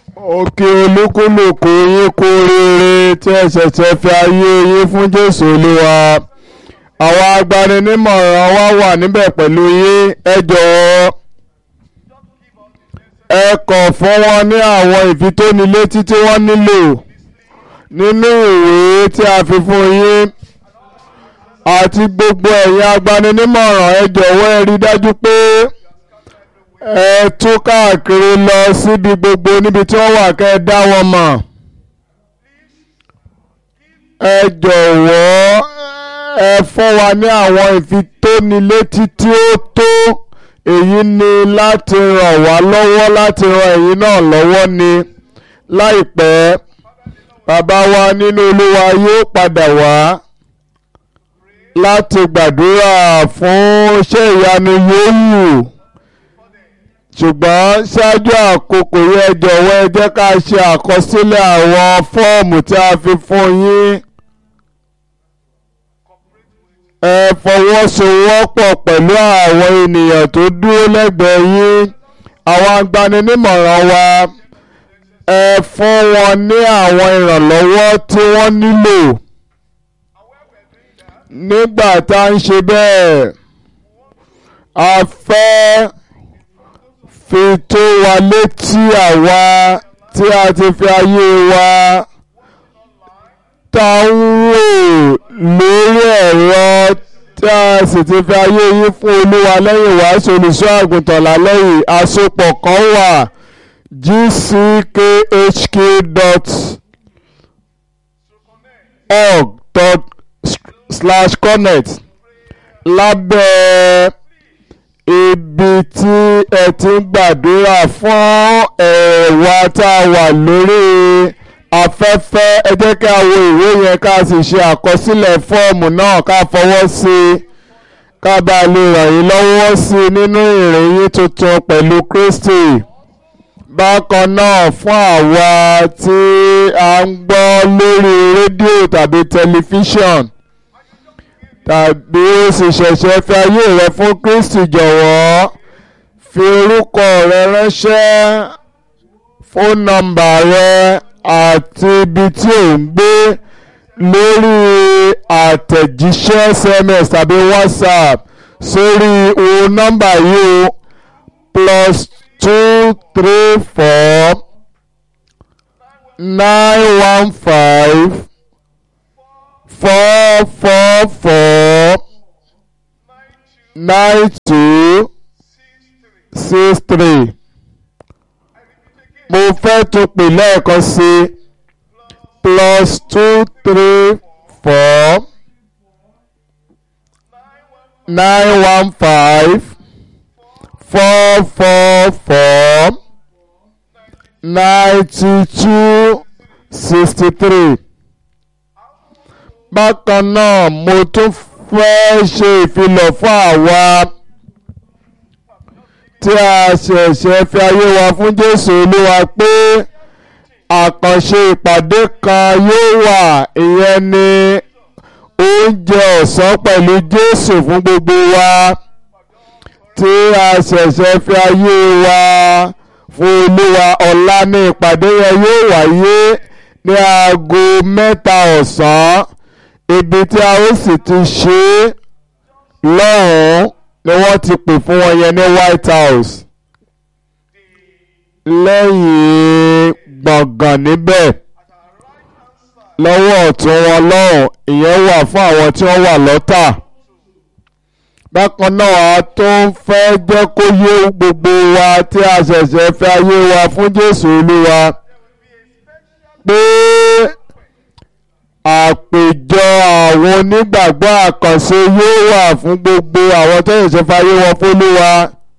òkè olúkúlùkù yín kú rere tí ẹ ṣẹ̀ṣẹ̀ fi ayé yín fún jésù olúwa àwọn agbaninímọ̀ràn wa wà níbẹ̀ pẹ̀lú yín ẹ jọ̀wọ́ ẹ kọ̀ fún wọn ní àwọn ìfitónilétí tí wọ́n nílò nínú ìwé tí a fi fún yín àti gbogbo ẹ̀yin agbaninímọ̀ràn ẹ jọ̀wọ́ ẹ rí dájú pé ẹ tú káàkiri lọ síbi gbogbo níbi tí wọ́n wà kẹ́ ẹ dá wọn mọ̀ ẹ jọ̀wọ́ ẹ fún wa ní àwọn ìfitónilétí tí ó tó èyí ni láti ràn wá lọ́wọ́ láti ran ẹ̀yin náà lọ́wọ́ ni láìpẹ́ bàbá wa nínú olúwa yóò padà wá láti gbàdúrà fún iṣẹ́ ìyanu yòówù ṣùgbọ́n ṣáájú àkókò yẹn jọ̀wọ́ ẹ jẹ́ ká ṣe àkọsílẹ̀ àwọn fọ́ọ̀mù tí a fi fún yín ẹ fọwọ́sowọ́pọ̀ pẹ̀lú àwọn ènìyàn tó dúró lẹ́gbẹ̀ẹ́ yín àwọn agbaninímọ̀ràn wa ẹ fún wọn ní àwọn ìrànlọ́wọ́ tí wọ́n nílò nígbà tá à ń ṣe bẹ́ẹ̀ a fẹ́ fi tó wa létí àwa tí a ti fi ayé wa tá ń wò lórí ẹ̀rọ tí a sì ti fi ayé yín fún olúwa lẹ́yìn wàásù olùṣọ́ àgùntàn lálẹ́yìn àsopọ̀ kan wà gckhq.org dot slash connect lábẹ́ ibi tí ẹ ti ń gbàdúrà fún ẹ̀wà tá a wà lórí afẹ́fẹ́ ẹ jẹ́ ká wo ìwé yẹn ká sì ṣe àkọsílẹ̀ fọ́ọ̀mù náà ká fọwọ́ sí i ká bá a lè ràn yín lọ́wọ́ sí i nínú ìrìn yín tuntun pẹ̀lú Kristi bákan náà fún àwa tí a ń gbọ́ lórí rédíò tàbí tẹlifíṣọ̀n tàbí ó sì ṣẹ̀ṣẹ̀ fi ayé rẹ fún Kristi jọ̀wọ́ fi orúkọ rẹ ránṣẹ́ fóònù nọ́mbà rẹ àti ibi tí ò ń gbé lórí àtẹ̀jíṣẹ́ SMS tàbí WhatsApp sórí o nọ́mbà yìí o plus two three four nine one five four four four nine two six three mo fẹ́ tún pè lẹ́ẹ̀kan sí plus two three four nine one five four four four ninety two sixty three bákan náà mo tún fẹ́ ṣe ìfilọ̀ fún àwa tí a ṣẹ̀ṣẹ̀ fi ayé wa fún Jésù Olúwa pé àkànṣe ìpàdé kan yóò wà ìyẹn ni oúnjẹ ọ̀sán pẹ̀lú Jésù fún gbogbo wa tí a ṣẹ̀ṣẹ̀ fi ayé wa fún Olúwa ọ̀la ní ìpàdé yẹn yóò wáyé ní aago mẹ́ta ọ̀sán ibi tí a ó sì ti ṣe é lọ́hùn-ún ni wọ́n ti pè fún wọn yẹn ní White House lẹ́yìn gbọ̀ngàn níbẹ̀ lọ́wọ́ ọ̀tún wọn lọ́hùn ìyẹn wà fún àwọn tí wọ́n wà lọ́tà bákan náà a tó ń fẹ́ jẹ́ kó yé gbogbo wa tí a ṣẹ̀ṣẹ̀ fẹ́ ayé wa fún Jésù Olúwa pé àpèjọ àwọn onígbàgbọ́ àkànṣe yóò wà fún gbogbo àwọn tó ṣẹ̀ṣẹ̀ fayé wọn fÓlúwa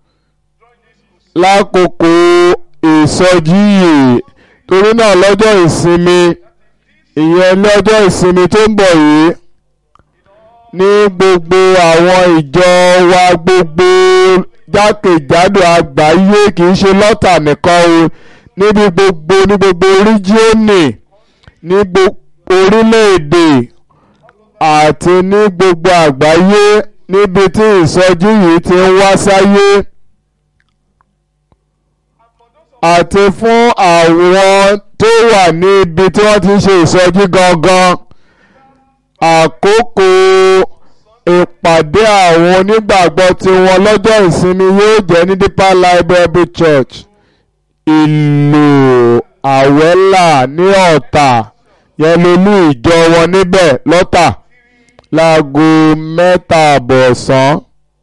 lákòókò ìsọjí yìí torí náà lọ́jọ́ ìsinmi ìyẹn lọ́jọ́ ìsinmi tó ń bọ̀ yìí ní gbogbo àwọn ìjọ wa gbogbo jákèjádò àgbáyé kì í ṣe lọ́tà nìkan o níbi gbogbo ní gbogbo ríjíọ́nì ní gbogbo orílẹ̀-èdè àti ní gbogbo àgbáyé níbi tí ìsọjí yìí ti ń wá sáyé àti fún àwọn tó wà ní ibi tí wọ́n ti ń ṣe ìsọjí gangan àkókò ìpàdé àwọn onígbàgbọ́ tiwọn lọ́jọ́ ìsinmi yóò jẹ́ ní Deeper Life Bible Church ìlú àwẹ́là ní ọ̀tà yẹn lolú ìjọ wọn níbẹ̀ lọ́tà láago mẹ́ta àbọ̀ ọ̀sán.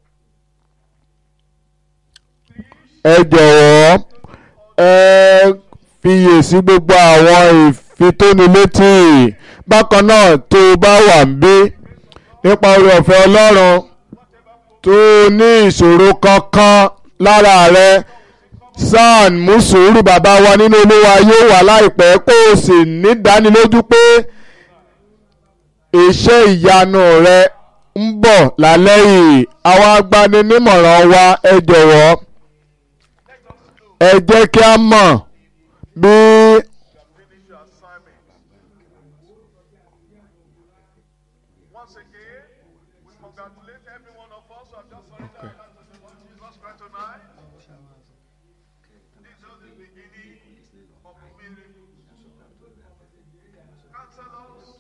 ẹ jọ̀wọ́ ẹ fiyèsí gbogbo àwọn ìfitónilétí bákan náà tó o bá wà ń bí nípa oore ọ̀fẹ́ Ọlọ́run tó o ní ìṣòro kankan lára rẹ san mú sùúrù bàbá wa nínú Olúwa yóò wà láìpẹ́ kó o sì nídánilójú pé iṣẹ́ ìyanu rẹ ń bọ̀ lálẹ́ yìí àwọn agbaninímọ̀ràn wa ẹ jọ̀wọ́ ẹ jẹ́ kí a mọ̀ bí finish your assignment. Once again, we congratulate every one of us who have just surrendered our lives to the Lord Jesus Christ tonight. This is the beginning of miracles. Counselors,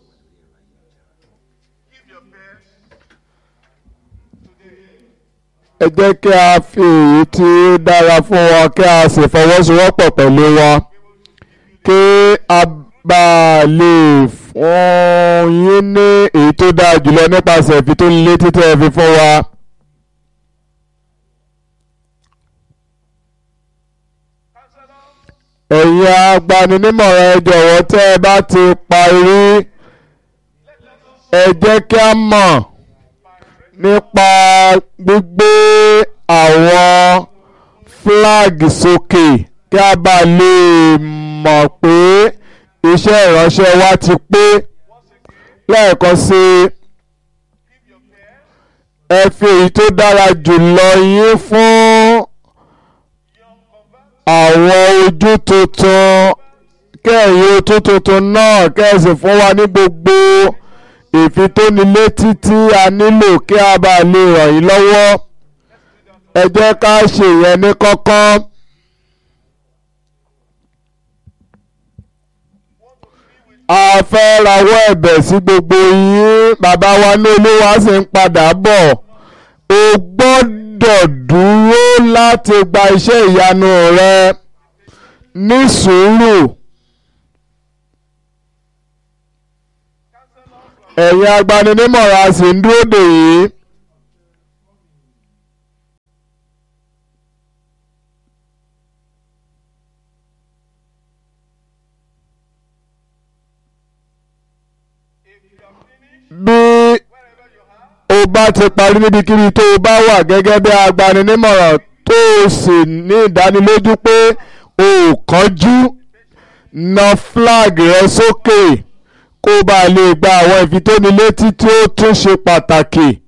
give your best today. ẹ jẹ́ kí a fi èyí tí ó dára fún wọn kí a sì fọwọ́sowọ́pọ̀ pẹ̀lú wọn kí a bá lè fún yín ní èyí tó dáa jùlọ nípasẹ̀ ìfitónilétí tẹ́ ẹ fi fún wa. Counselors, ẹ̀yin agbaninímọ̀ràn ẹ jọ̀wọ́ tẹ́ ẹ bá ti parí ẹ jẹ́ kí a mọ̀ nípa gbígbé àwọn flag sókè kí a bá lè mọ̀ pé iṣẹ́ ìránṣẹ́ wa ti pé lẹ́ẹ̀kan sí i give your best. ẹ fi èyí tó dára jùlọ yín fún Young converts, àwọn ojú tuntun kẹ́ẹ̀yìn ojú tuntun náà kẹ́ẹ̀sì fún wa ní gbogbo ìfitónilétí tí a nílò kí a bá lè ràn yín lọ́wọ́ ẹ jẹ́ ká ṣèyẹn ní kọ́kọ́. a fẹ́ rawọ́ ẹ̀bẹ̀ sí gbogbo yín bàbá wa ní olúwa sì ń padà bọ̀ o gbọ́dọ̀ dúró láti gba iṣẹ́ ìyanu rẹ ní sùúrù ẹ̀yin agbaninímọ̀ràn a sì ń dúró dè yìí. if you are finished, bí wherever you are, o bá ti parí níbikíbi tó o bá wà gẹ́gẹ́ bí agbaninímọ̀ràn tó o sì ní ìdánilójú pé o ò kánjú na flag rẹ sókè kó o bá lè gba àwọn ìfitónilétí tí ó tún ṣe pàtàkì